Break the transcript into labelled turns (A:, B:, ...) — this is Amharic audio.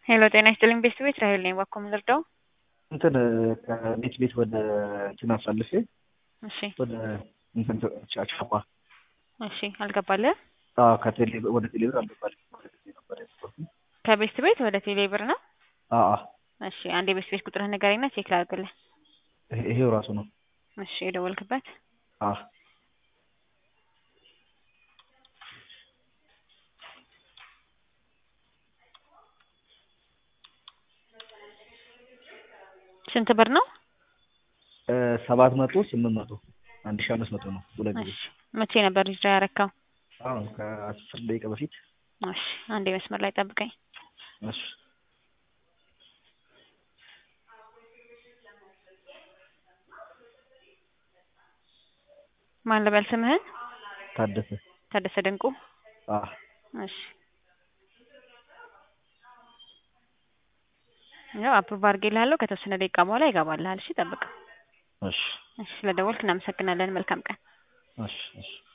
A: ሄሎ ጤና ይስጥልኝ ቤት ቤት ራሄል ነኝ። እባክዎ ምን ልርዳው?
B: እንትን ከቤት ቤት ወደ እንትን አሳልፌ
A: እሺ
B: ወደ እንትን ቻቻማ
A: እሺ አልገባልህ?
B: አዎ ከቴሌ ወደ ቴሌ ብር አልገባልኝ ወደ ቴሌ ነበር ያስገባሁት።
A: ከቤት ቤት ወደ ቴሌ ብር ነው?
B: አዎ አዎ
A: እሺ አንድ የቤት ቤት ቁጥርህ ንገረኝና ቼክ ላድርግልህ።
B: ይሄ- ይሄው ራሱ ነው።
A: እሺ የደወልክበት
B: አዎ
A: ስንት ብር ነው?
B: ሰባት መቶ ስምንት መቶ አንድ ሺህ አምስት መቶ ነው ሁለት ጊዜ።
A: እሺ መቼ ነበር ዊዝድራ ያረካው?
B: አሁን ከአስር ደቂቃ በፊት
A: እሺ አንዴ መስመር ላይ ጠብቀኝ።
B: እሺ
A: ማን ልበል ስምህን?
B: ታደሰ
A: ታደሰ ድንቁ።
B: አዎ
A: እሺ ያው አፕሩቭ አድርጌልሃለሁ። ከተወሰነ ደቂቃ በኋላ ይገባልሃል። እሺ ጠብቅ።
B: እሺ
A: እሺ ስለደወልክ እናመሰግናለን። መልካም ቀን።
B: እሺ እሺ